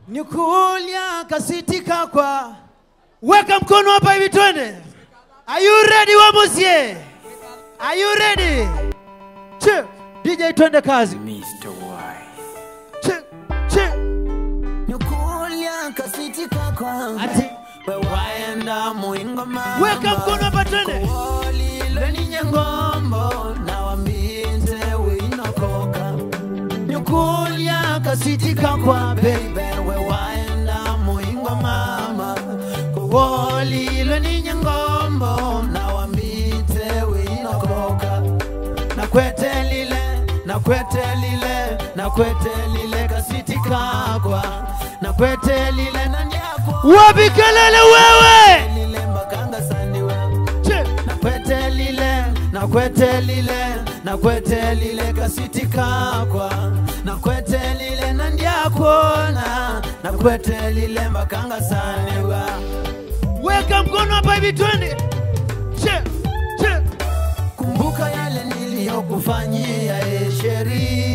Nikulia kasitika kwa weka mkono hapa hivi twende. Are you ready Wamusie? Are you ready? Che, DJ twende kazi. Mr. Wise. Che, che. Nukulia kasitika kwa Ati waenda muingo mama weka mkono hapa twende. Kuolile ninye ngombo na wambinze winokoka Nukulia kasitika kwa baby we waenda muingo mama Kuolile ninye ngombo na wambinze winokoka na kwete lile na kwete lile na kwete lile kasitikakwa na kwete lile na nyakwa Wapi kelele wewe? lile mbakanga sandiwe Che, na kwete lile na kwete lile na kwete lile kasitikakwa na kwete lile na ndyakwona na kwete lile mbakanga sandiwa weka mkono hapa hivi twende. Che, che. kumbuka yale niliyokufanyia esheri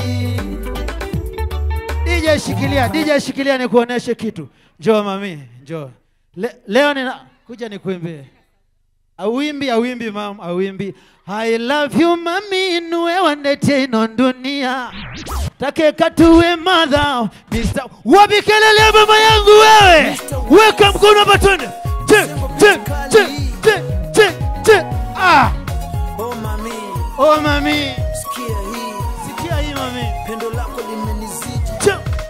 DJ shikilia, DJ shikilia nikuoneshe kitu. Njoo mami, njoo. Le, leo nina kuja nikuimbie. Awimbi, awimbi mam, awimbi. I love you mami, nuwe wandete ino dunia. Take katuwe mother, Mr. Wapi kelele mama yangu wewe? Weka mkono hapa twende. Che, che, che, che, che, che. Ah, oh mami oh mami. sikia hii Sikia hii mami. pendo lako limenizidi Che.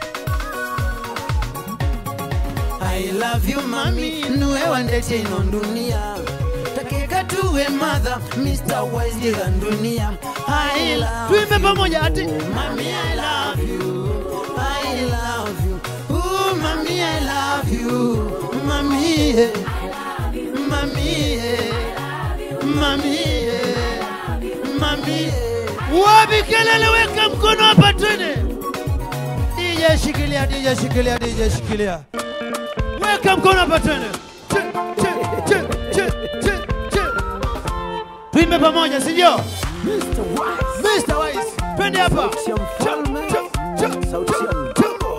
I love you mami nuwe wandete ino dunia takeka tuwe mother Mr. Wise diga dunia I love Tuimbe pamoja ati. you mami I love you I love you Ooh mami I love you mami yeah. mami yeah. mami yeah. mami yeah. Wapi kelele, weka mkono hapa twende. DJ shikilia, DJ shikilia, DJ shikilia. Weka mkono hapa twende. Che, che, che, che, che, che. Tuimbe pamoja, si ndio? Mr. Wise Mr. Wise, twende hapa. Sauti ya mfalme. Che, che, Sauti ya che. mtumbo.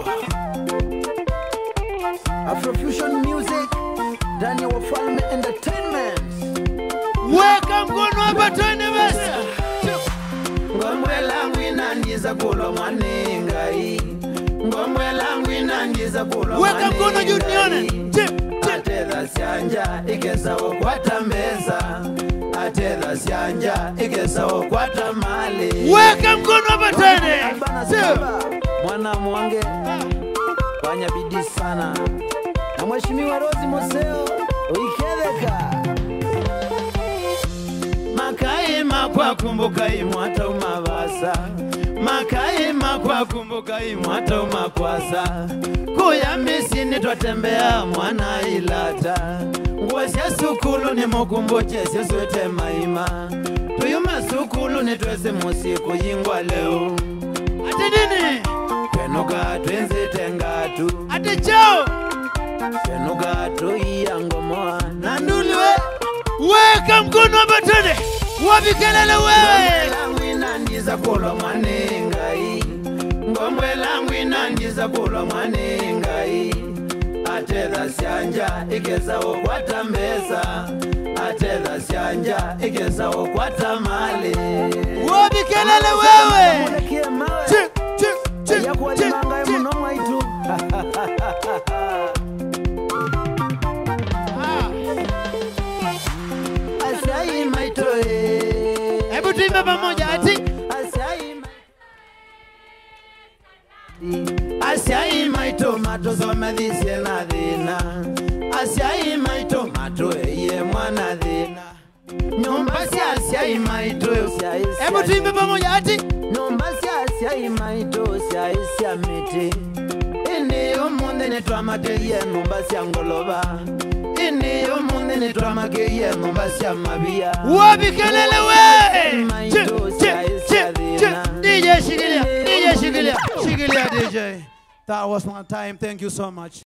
Afrofusion music ndani ya Wafalme Entertainment. Weka mkono hapa twende basi. Ngombe langu inandiza kulwa mwanengai ngombe langu inandiza kulwa Weka mkono juu nione. Che, che. atedha syanja igesawo kwata mbesa atedha syanja igesawo kwata mali Weka mkono hapa twende. Bana Che. Simba, mwana mwange fanya bidii sana na mheshimiwa Rosi Moseo uikeveka makaima kwa kumbuka imwata umavasa makaima kwa kumbuka imwata umakwasa kuya misini twatembea mwana ilata nguo sya sukulu ni mukumbuche syeswete maima tuyume sukulu ni twese musiku yingwa leo Ati nini? twenuka twenzite ngatu Ati chao. twenuka tuiya ngomoa na Ndulwe. Weka mkono hapa twende. Wapi kelele wewe? langu inandiza kulwa mwanengai ngombe langu inandiza kulwa mwanengai atedha syanja igezawo kwata mbesa atedha syanja igezawo kwata mali Wapi kelele wewe? Mulekie mawe. Che, che, che, che, yakuwalimanga che. muno mwaitu Ah, asiai maitoe Hebu tuimbe pamoja ati asiai maito mato somethisie na thina asiai maito mato eye mwana thina nyumba cia asiai maito Hebu tuimbe pamoja ati nyumba cia asiai maito ciai cia miti ini umuthi ni twamakirie nyumba cia ngolova ini umuthi ni twamakirie nyumba cia mavia wapi kelele wewe? Che, che, che, che. DJ shikilia, DJ shikilia, shikilia DJ. That was my time. Thank you so much.